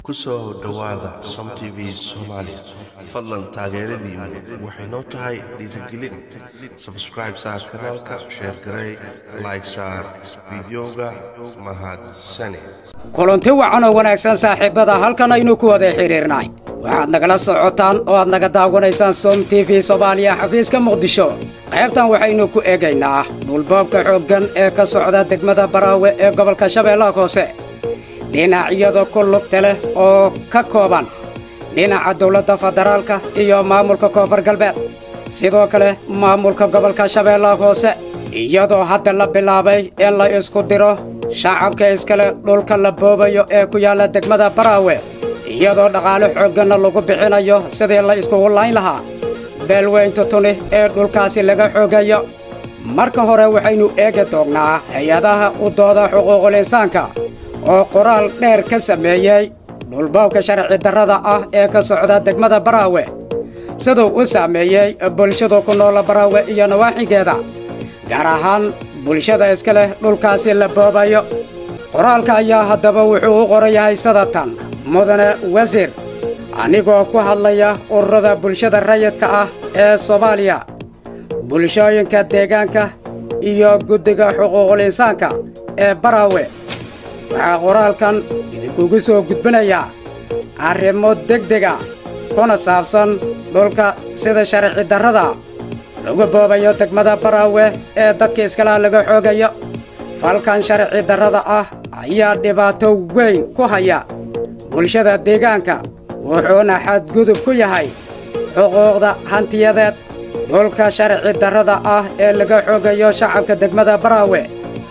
ku soo dhowaada som t v soomaali fadlan taageeradiinu waxay noo tahay dhiirigelin sabscribe saar kanaalka sheer garey like saar fideoga mahadsane kulanti wacan oo wanaagsan saaxiibbada halkan aynu ku wada xidhiirnay waxaad nagala socotaan oo aad naga daawanaysaan som t v soomaaliya xafiiska muqdisho qaybtan waxaynu ku eegaynaa dhulboobka xooggan ee ka socda degmada baraawe ee gobolka shabeellaha hoose dhinacyada ku lugta leh oo ka kooban dhinaca dawladda federaalka iyo maamulka koonfur galbeed sidoo kale maamulka gobolka shabeellaha hoose iyadoo hadda la bilaabay in la isku diro shacabka iskale dhulka la boobayo ee ku yaalla degmada baraawe iyadoo dhaqaale xoogganna lagu bixinayo sidii la iskugu layn lahaa beelweynta tuni ee dhulkaasi laga xoogayo marka hore waxaynu eegi doognaa hay-adaha u dooda xuquuqul insaanka oo qoraal dheer ka sameeyey dhulboobka sharci darrada ah ee ka socda degmada baraawe siduu u saameeyey bulshada ku noola baraawe iyo nawaaxigeeda gaar ahaan bulshada iska leh dhulkaasi la boobayo qoraalka ayaa haddaba wuxuu u qoran yahay sadatan mudane wasiir anigoo ku hadlaya ururada bulshada rayidka ah ee soomaaliya bulshooyinka deegaanka iyo guddiga xuquuqul insaanka ee baraawe waxaa qoraalkan idinkugu soo gudbinayaa arrimo degdega kuna saabsan dhulka sida sharci darrada lagu boobayo degmada baraawe ee dadka iskalaha laga xoogayo falkan sharci darrada ah ayaa dhibaato weyn ku haya bulshada deegaanka wuxuuna xadgudub ku yahay xuquuqda hantiyadeed dhulka sharci darrada ah ee laga xoogayo shacabka degmada baraawe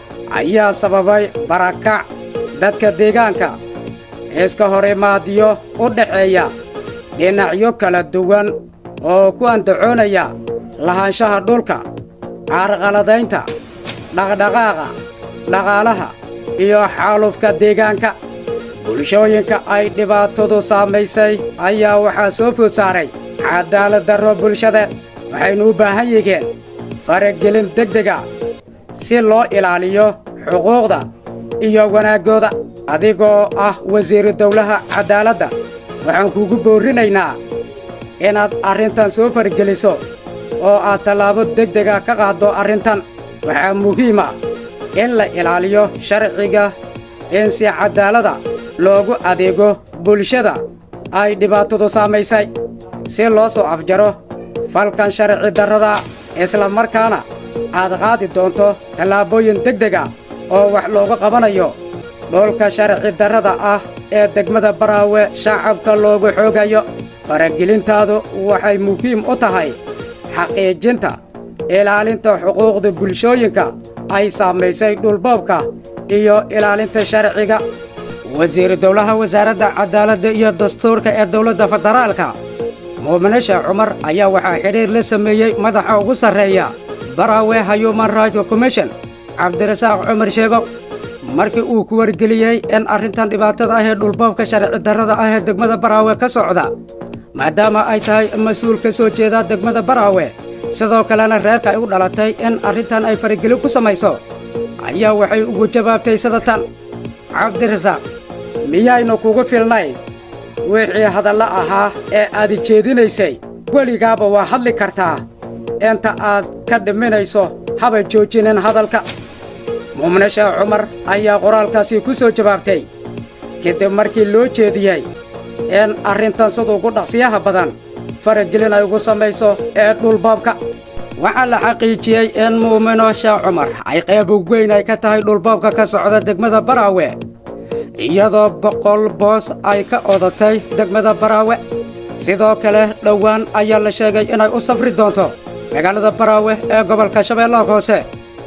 ayaa sababay barakac dadka deegaanka iska hor imaadyo u dhaxeeya dhinacyo kala duwan oo ku andacoonaya lahaanshaha dhulka carqaladaynta dhaqdhaqaaqa dhaqaalaha iyo xaalufka deegaanka bulshooyinka ay dhibaatadu saamaysay ayaa waxaa soo food saaray cadaalad darro bulshadeed waxaynu u baahan yihiin faragelin degdega si loo ilaaliyo xuquuqda iyo wanaaggooda adigoo ah wasiiru dawlaha caddaaladda waxaan kuugu boorrinaynaa inaad arrintan soo fargeliso oo aad tallaabo degdega ka qaaddo arrintan waxaa muhiima in la ilaaliyo sharciga in si caddaalada loogu adeego bulshada ay dhibaatadu saamaysay si loo soo afjaro falkan sharci darrada isla markaana aad qaadi doonto tallaabooyin degdega oo wax looga qabanayo dhulka sharci darrada ah ee degmada baraawe shacabka loogu xoogayo faragelintaadu waxay muhiim u tahay xaqiijinta ilaalinta xuquuqda bulshooyinka ay saamaysay dhulboobka iyo ilaalinta sharciga wasiiru dawlaha wasaaradda caddaaladda iyo dastuurka ee dawladda federaalka muumine sheekh cumar ayaa waxaa xidhiir la sameeyey madaxa ugu sarreeya baraawe human rights commission cabdirasaaq cumar sheego markii uu ku wargeliyey in arrintan dhibaatada ah ee dhulboobka sharci darrada ah ee degmada baraawe ka socda maadaama ay tahay mas-uul ka soo jeeda degmada baraawe sidoo kalena reerka ay u dhalatay in arrintan ay faragelin ku samayso ayaa waxay ugu jawaabtay sidatan cabdirasaaq miyaynu kugu filnayn wixii hadalla ahaa ee aad jeedinaysay weligaaba waa hadli kartaa inta aad ka dhiminayso haba joojinin hadalka muumne sheekh cumar ayaa qoraalkaasi ku soo jawaabtay kadib markii loo jeediyey in arrintan sida ugu dhaqsiyaha badan faragelin ay ugu samayso ee dhulboobka waxaa la xaqiijiyey in muumino sheekh cumar ay qayb weyn ay ka tahay dhulboobka ka socda degmada baraawe iyadoo boqol boos ay ka odatay degmada baraawe sidoo kale dhowaan ayaa la sheegay inay u safri doonto magaalada baraawe ee gobolka shabeellaha hoose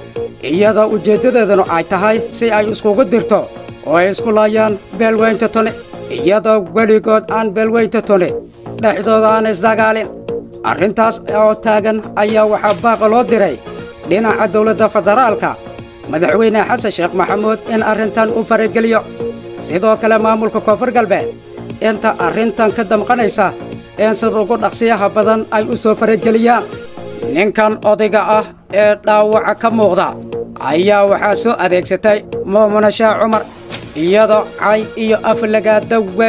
iyadoo ujeeddadeedunu ay tahay si ay iskugu dirto oo ay isku laayaan beelweynta tuni iyadoo weligood aan beelweynta tuni dhexdooda aan isdagaalin arrintaas oo taagan ayaa waxaa baaqa loo diray dhinaca dawladda federaalka madaxweyne xasan sheekh maxamuud in arrintan u farageliyo sidoo kale maamulka koonfur galbeed inta arrintan ka damqanaysa in sida ugu dhaqsiyaha badan ay u soo farageliyaan ninkan odayga ah ee dhaawaca ka muuqda ayaa waxaa soo adeegsatay muumune sheekh cumar iyadoo cay iyo aflagaada weyn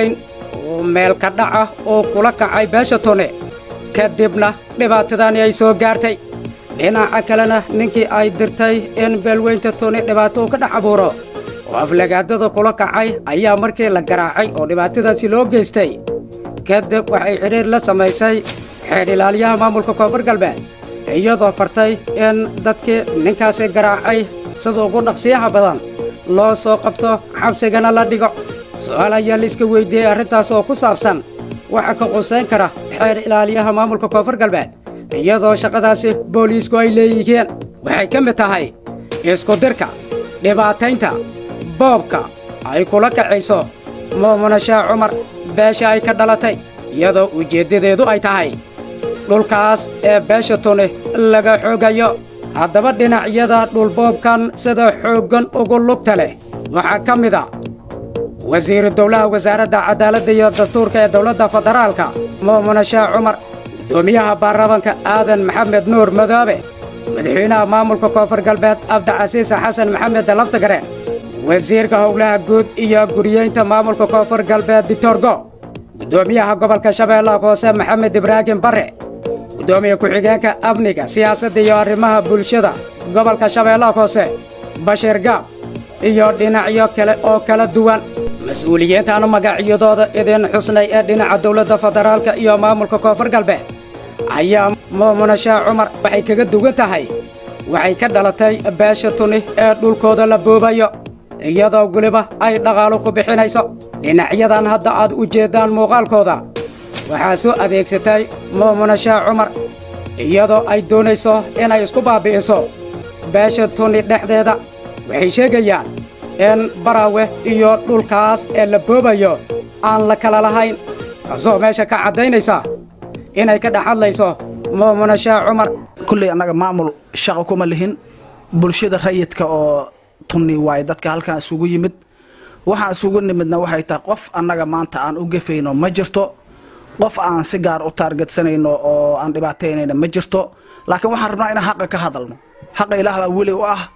uu meel ka dhaca oo kula kacay beesha tune kadibna dhibaatadani ay soo gaartay dhinaca kalena ninkii ay dirtay in beelweynta tune dhibaato uu ka dhex abuuro oo aflagaadada kula kacay ayaa markii la garaacay oo dhibaatadaasi loo geystay kadib waxay xidhiir la samaysay xeedh ilaaliyaha maamulka koonfur galbeed iyadoo fartay in dadkii ninkaasi garaacay sida ugu dhaqsiyaha badan loo soo qabto xabsigana la dhigo su'aal ayaa la iska weyddiiyey arrintaas oo ku saabsan waxa ka qusayn kara xeer ilaaliyaha maamulka koonfur galbeed iyadoo shaqadaasi booliisku ay leeyihiin waxay ka mid tahay iskudirka dhibaataynta boobka ay kula kacayso muumuna shaah cumar beesha ay ka dhalatay iyadoo ujeeddadeedu ay tahay dhulkaas ee beesha tuni laga xoogayo haddaba dhinacyada dhulboobkan sida xooggan ugu lugta leh waxaa ka mid a wasiiru dowlaha wasaaradda cadaaladda iyo dastuurka ee dowladda federaalka muumuna shaah cumar guddoomiyaha baarlamanka aadan maxamed nuur madoobe madaxweynaha maamulka koonfur galbeed abdicasiis xasan maxamed laftagareen wasiirka howlaha guud iyo guriyeynta maamulka koonfur galbeed ditorgo guddoomiyaha gobolka shabeellaha hoose maxamed ibraahim barre guddoomiye ku-xigeenka amniga siyaasadda iyo arrimaha bulshada gobolka shabeellaha hoose bashiir gaab iyo dhinacyo kale oo kala duwan mas-uuliyiintaanu magacyadooda idin xusnay ee dhinaca dowladda federaalka iyo maamulka koonfur galbeed ayaa muumuna shaah cumar waxay kaga duwan tahay waxay ka dhalatay beesha tuni ee dhulkooda la boobayo iyadoo weliba ay dhaqaalo ku bixinayso dhinacyadan hadda aad u jeeddaan muuqaalkooda waxaa soo adeegsatay muumuna shaah cumar iyadoo ay doonayso inay isku baabbi'iso beesha tuni dhexdeeda waxay sheegayaan in baraawe iyo dhulkaas ee la boobayo aan la kala lahayn taasoo meesha ka caddaynaysa inay ka dhex hadlayso muumuna shaah cumar kulley annaga maamul shaqo kuma lihin bulshada rayidka oo tunni waaye dadka halkan isugu yimid waxaan isugu nimidna waxay tahay qof annaga maanta aan u gefayno ma jirto qof aan si gaar u taargetsanayno oo aan dhibaataynayna ma jirto laakiin waxaan rabnaa inaan xaqa ka hadalno xaqa ilaah baa weli u ah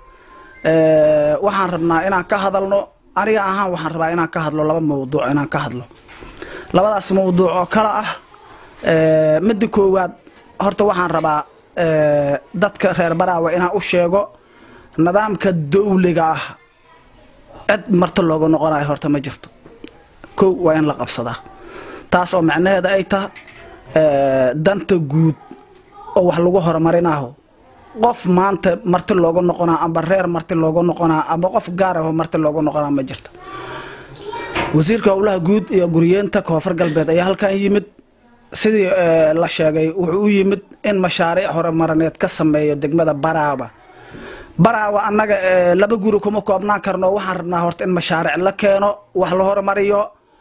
waxaan rabnaa inaan ka hadalno aniga ahaan waxaan rabaa inaan ka hadlo laba mawduuc inaan ka hadlo labadaas mawduuc oo kale ah midda koowaad horta waxaan rabaa dadka reer baraawe inaan u sheego nidaamka dawliga ah cid marta looga noqonayo horta ma jirto kow waa in la qabsadaa taas oo macnaheeda ay taha danta guud oo wax lagu horumarinaho qof maanta marti looga noqonaa amba reer marti looga noqonaa amba qof gaar aho marti looga noqonaa ma jirto wasiirka howlaha guud iyo guriyeenta koonfur galbeed ayaa halkan yimid sidii la sheegay wuxuu u yimid in mashaariic horumarineed ka sameeyo degmada baraawa baraawa annaga laba guri kuma koobnaan karno waxaan rabnaa horta in mashaariic la keeno wax la horumariyo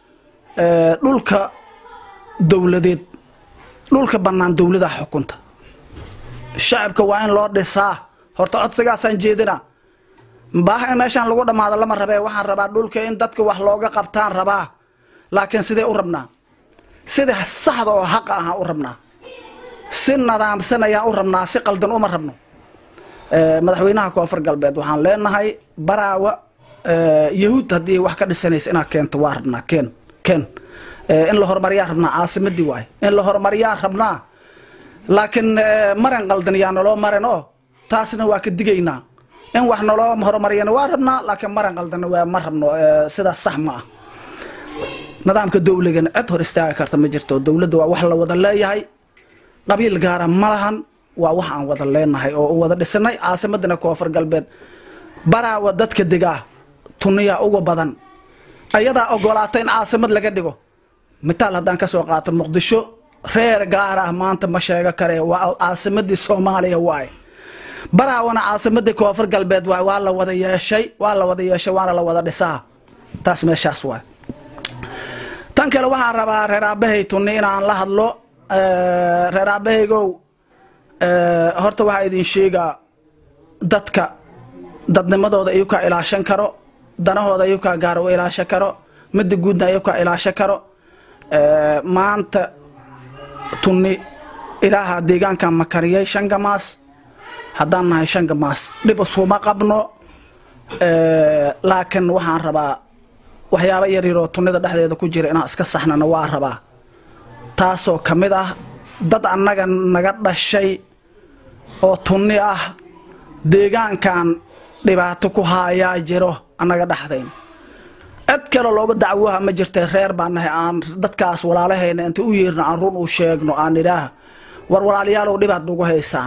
dhulka dowladeed dhulka bannaan dowlada xukunta shacabka waa in loo dhisaa horta codsigaasaan jeedina baaha in meeshaan lagu dhammaado lama rabee waxaan rabaa dhulka in dadka wax looga qabtaan rabaa laakiin sidee u rabnaa sida saxda oo xaqa ahaan u rabnaa si nadaamsan ayaan u rabnaa si qaldan uma rabno madaxweynaha koonfur galbeed waxaan leenahay baraawa yahuud haddii wax ka dhisanaysa inaad keento waa rabnaa keen keen in la horumariyaa rabnaa caasimadii waaye in la horumariyaa rabnaa laakiin maran qaldan yaa naloo maran oo taasna waa ka digaynaa in wax naloo horumariyana waa rabnaa laakiin maran qaldanna waa ma rabno sidaas sax ma ah nidaamka dowligana cid hor istaagi karta ma jirto dowladda waa wax la wada leeyahay qabiil gaara ma lahan waa wax aan wada leenahay oo u wada dhisanay caasimadana koonfur galbeed baraawa dadka degaa tuniyaa uga badan ayadaa ogolaata in caasimad laga dhigo mitaal haddaan ka soo qaato muqdisho reer gaar ah maanta ma sheego kare waa caasimadii soomaaliya waaye baraawana caasimadii koonfur galbeed waay waa la wada yeeshay waa la wada yeeshay waana la wada dhisaa taas meeshaas waay tan kale waxaan rabaa reer aabahay tunni inaan la hadlo reer aabahaygow horta waxaa idin sheegaa dadka dadnimadooda iyu kaa ilaashan karo danahooda iyu kaa gaar u ilaashan karo midda guudna iyu kaa ilaashan karo maanta tunni ilaaha deegaankan makariyay shan gamaas haddaan nahay shan gamaas dhib iskuma qabno laakiin waxaan rabaa waxyaabo yaryaroo tunnida dhexdeeda ku jira inaan iska saxnana waa rabaa taasoo ka mid ah dad annaga naga dhashay oo tunni ah deegaankan dhibaato ku haayaa jiro annaga dhexdayn cid kale looga dacwoha ma jirtay reer baan nahay aan dadkaas walaalahayna inta u yeerno aan run u sheegno aan idhaah war walaalayaalow dhibaad nagu haysaan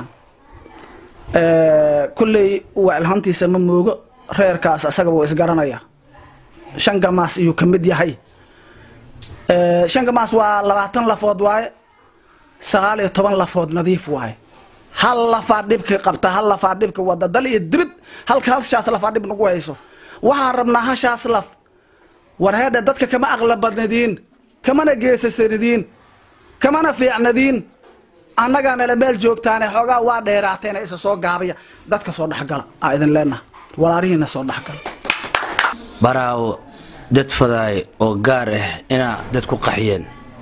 kolley wacilhantiisa ma moogo reerkaas asaga wuu isgaranaya shan gamaas iyuu ka mid yahay shan gamaas waa labaatan lafood waaye sagaal iyo toban lafood nadiif waaye hal lafaa dhibka qabta hal lafaa dhibka wada dal iyo dibid halka halshaas lafaa dhib nagu hayso waxaan rabnaa hashaas laf war heedhe dadka kama aqlabadnadiin kamana geesasanidiin kamana fiicnadiin annagaa nala meel joogtaane xoogaa waa dheeraateena isa soo gaabaya dadka soo dhexgala aa idin leenaha walaalihiina soo dhexgala baraawo dad fadaay oo gaar ah inaa dad ku qaxiyeen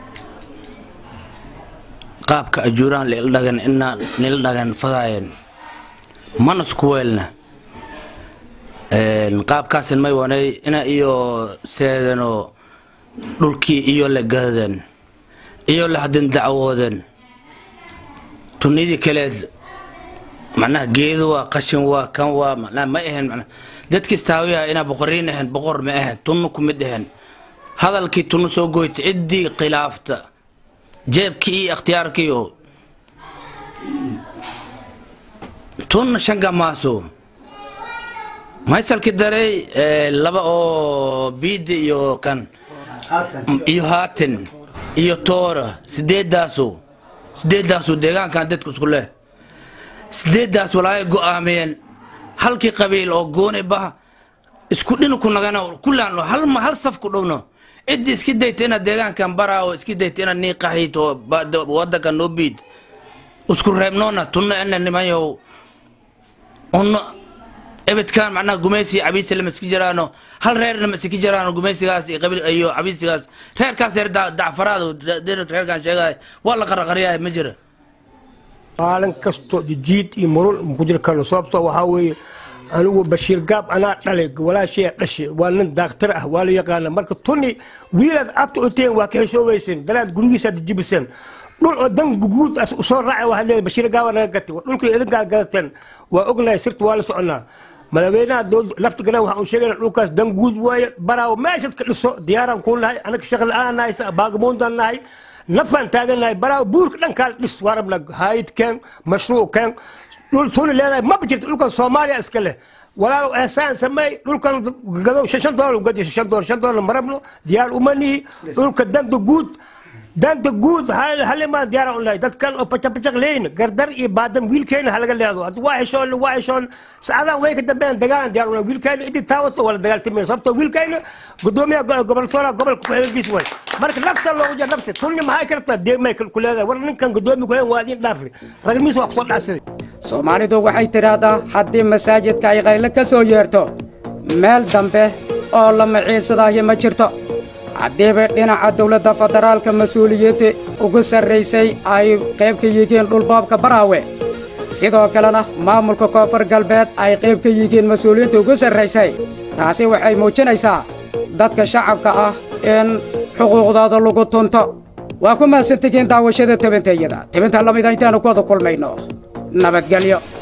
qaabka ajuuraan lildhagan inaa nila dhagan fadaayeen manas ku weelna qaabkaasin may wanay ina iyo seedanoo dhulkii iyo la gaadeen iyo la hadin dacwoodeen tunidii kaleed macnaha geedu waa qashin waa kan waa macnaha ma ahayn macnaha dadkii istaawiyaha inaa boqoriin ahayn boqor ma ahayn tunnu ku mid ahayn hadalkii tunnu soo goyta ciddii khilaafta jeebkii iyo ikhtiyaarkiio tunna shanga maaso maysalki daray laba oo biidi iyo kan iyo haatin iyo toora sideedaasu sideedaasu deegaankan dadku isku leh sideeddaas walaagay go'aamiyeen halkii qabiil oo gooni bah isku dhinku nagana kullaan hal hal saf ku dhowno ciddii iski dayta inaad deegaankan baraawo iski dayta inaad nii qaxiid oo wadanka noo biid isku reebnoona tunna ina nimanyow unno ebedkan macnaha gumaysi cabiisi lama iski jiraano hal reerna ma iski jiraano gumaysigaas iyo qabiil iyo cabiisigaas reerkaas reer dacfaraad reerkan sheegaya waa la qaraqaryahay ma jira maalin kasto jiid iyo murul ku jiri karno sababtoo waxaa weeye anigu bashiir gaab anaa dhalay walaashaya dhashay waa nin daaktar ah waa la yaqaana marka tuni wiilaad abta u teen waa ka heshooweyseen dalaad gurigiisaad jibiseen dhul oo dan guud soo raacay waxaad leedahay bashiir gaaba naga gatay dhulkii idinkaa gadateen waa ognahay sirta waa la soconaa madaxweynaha lafta galan waxaan u sheegayna dhulkaas dan guud waaye baraawo meeshaad ka dhiso diyaaraan kuu nahay anaga shaqo la-aan nahay baagamuundan nahay nafaan taaganahay baraawo buurka dhankaa dhis waa rabna haayid keen mashruuc keen dhul tuni leedahay maba jirto dhulkan soomaaliya iska leh walaalow eesaan sameey dhulkan gadow shan doolar gadi shan doolar shan doolar marabno diyaar uma nihi dhulka danta guud danta guud halimaan diyaara u nahay dadkan oo pacapacaq leeyna gardar iyo baadam wiilkeena halaga leedo haddi waa heshoon waa heshoon saacadahan way ka dambeeyaan dagaalan diyaar u nahay wiilkeena intii taawato wala dagaaltameen sababtoo wiilkeena gudoomiyaha gobol soola gobolka ku-xigeenkiis way marka nafta loogu jira nafta tunni maxay ka rabtaa deegmay ku leedahay war ninkan gudoomiya ku-xigeen waa idin dhaafi ragmiis waa kusoo dhacsaday soomaalidu waxay tidhaahdaa haddii masaajidka ay qaylo ka soo yeerto meel dambe oo la maciilsadaayo ma jirto haddiiba dhinaca dowladda federaalka mas-uuliyadda ugu sarraysay ay qayb ka yihiin dhulboobka baraawe sidoo kalena maamulka koonfur galbeed ay qayb ka yihiin mas-uuliyadda ugu sarraysay taasi waxay muujinaysaa dadka shacabka ah in xuquuqdooda lagu tunto waa ku mahadsantihiin daawashada tebintayada tebinta lamida intaannu ku wada kulmayno nabadgelyo